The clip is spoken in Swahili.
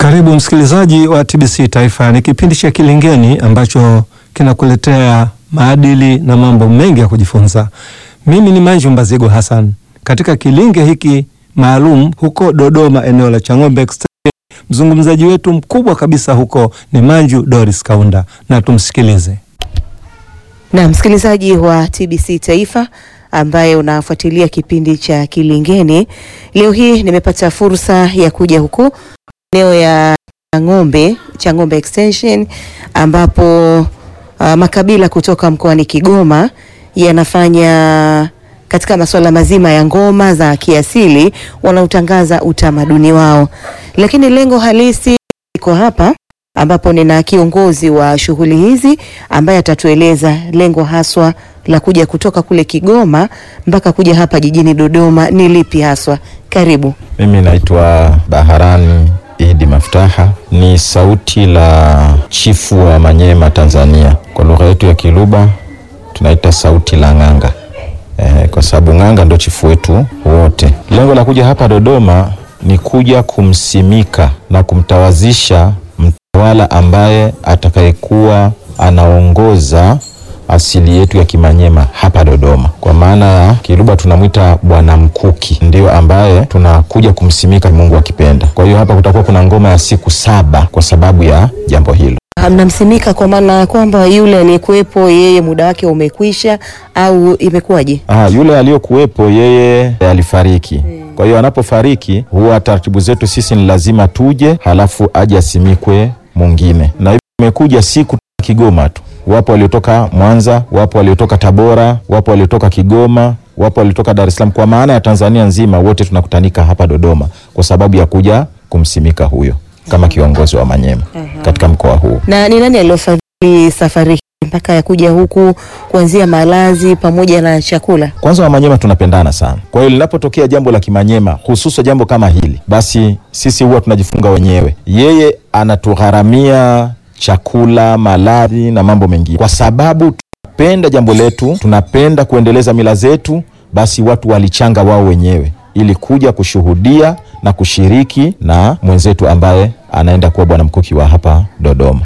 Karibu msikilizaji wa TBC Taifa. Ni kipindi cha Kilingeni ambacho kinakuletea maadili na mambo mengi ya kujifunza. Mimi ni Manju Mbazigo Hassan. Katika kilinge hiki maalum huko Dodoma, eneo la Chang'ombe Extension, mzungumzaji wetu mkubwa kabisa huko ni Manju Doris Kaunda, na tumsikilize. Na msikilizaji wa TBC Taifa ambaye unafuatilia kipindi cha Kilingeni, leo hii nimepata fursa ya kuja huku eneo ya Chang'ombe, Chang'ombe Extension ambapo uh, makabila kutoka mkoani Kigoma yanafanya katika masuala mazima ya ngoma za kiasili, wanaotangaza utamaduni wao, lakini lengo halisi iko hapa ambapo nina kiongozi wa shughuli hizi ambaye atatueleza lengo haswa la kuja kutoka kule Kigoma mpaka kuja hapa jijini Dodoma ni lipi haswa. Karibu. Mimi naitwa Baharani Idi Maftaha, ni sauti la chifu wa Manyema Tanzania. Kwa lugha yetu ya Kiluba tunaita sauti la ng'anga eh, kwa sababu ng'anga ndo chifu wetu wote. Lengo la kuja hapa Dodoma ni kuja kumsimika na kumtawazisha mtawala ambaye atakayekuwa anaongoza asili yetu ya Kimanyema hapa Dodoma. Kwa maana ya Kiluba tunamwita Bwana Mkuki, ndio ambaye tunakuja kumsimika Mungu akipenda. Kwa hiyo hapa kutakuwa kuna ngoma ya siku saba kwa sababu ya jambo hilo. Mnamsimika kwa maana ya kwamba yule aliyekuwepo yeye muda wake umekwisha au imekuwaje? Ah, yule aliyokuwepo yeye alifariki. Kwa hiyo anapofariki huwa taratibu zetu sisi ni lazima tuje, halafu aje asimikwe mwingine, na hivyo imekuja siku Kigoma tu wapo waliotoka Mwanza, wapo waliotoka Tabora, wapo waliotoka Kigoma, wapo waliotoka Dar es Salaam. Kwa maana ya Tanzania nzima, wote tunakutanika hapa Dodoma kwa sababu ya kuja kumsimika huyo kama kiongozi wa Manyema katika mkoa huu. Na ni nani aliyofadhili safari hii mpaka ya kuja huku kuanzia malazi pamoja na chakula? Kwanza Wamanyema tunapendana sana, kwa hiyo linapotokea jambo la Kimanyema, hususa jambo kama hili, basi sisi huwa tunajifunga wenyewe. Yeye anatugharamia chakula, malazi na mambo mengine, kwa sababu tunapenda jambo letu, tunapenda kuendeleza mila zetu. Basi watu walichanga wao wenyewe ili kuja kushuhudia na kushiriki na mwenzetu ambaye anaenda kuwa bwana mkuki wa hapa Dodoma.